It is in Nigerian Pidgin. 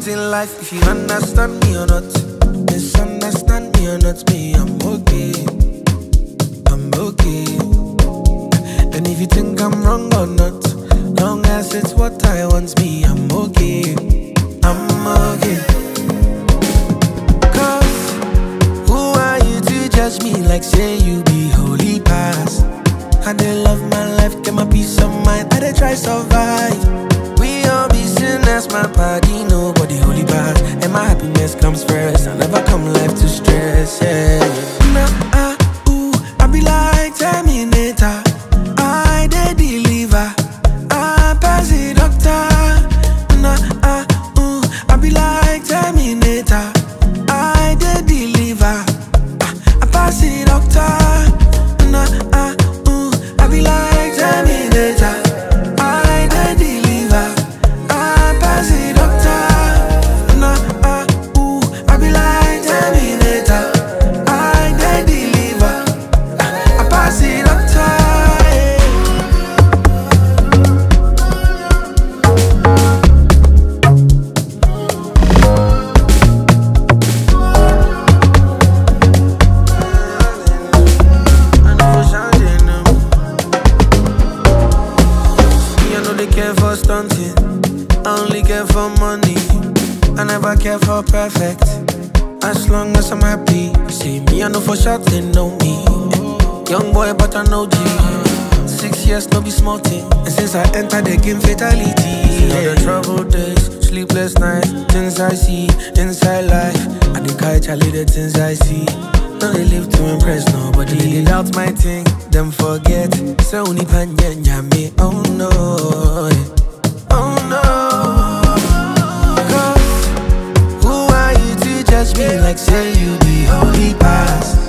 things in life, if you understand me or not. Misunderstand me or not, me, I'm okay. I'm okay. And if you think I'm wrong or not, long as it's what I want, me, I'm okay. I'm okay. Cause who are you to judge me like say you be holy past? I dey love my life, get my peace of mind, I dey try survive. We all be sinners, my body, nobody holy past. And my happiness comes first, I never come life to stress, yeah. Nah, ah, ooh, I be like Terminator, I dey deliver, I pass the doctor. Nah, ah, ooh, I be like Terminator, I dey deliver, ah, I pass the doctor. Nah, ah, ooh, I be like Terminator, I dey deliver, I pass the doctor. Nah, ah, ooh, I be like Terminator, I dey deliver, ah, I pass the doctor. Yeah. I know for changing them. Me, I know they care for stunting. I only care for money. I never care for perfect. As long as I'm happy. See me, I know for sure they know me. Young boy, but I know G. Six years, no be small thing. And since I entered the game, fatality. Yeah. the troubled days, sleepless nights, things I see inside life. I dey catch Charlie the things I see. No, they live to impress nobody. They doubt my thing, them forget. So only panya me. Oh no, oh no. Cause who are you to judge me like say you be holy past?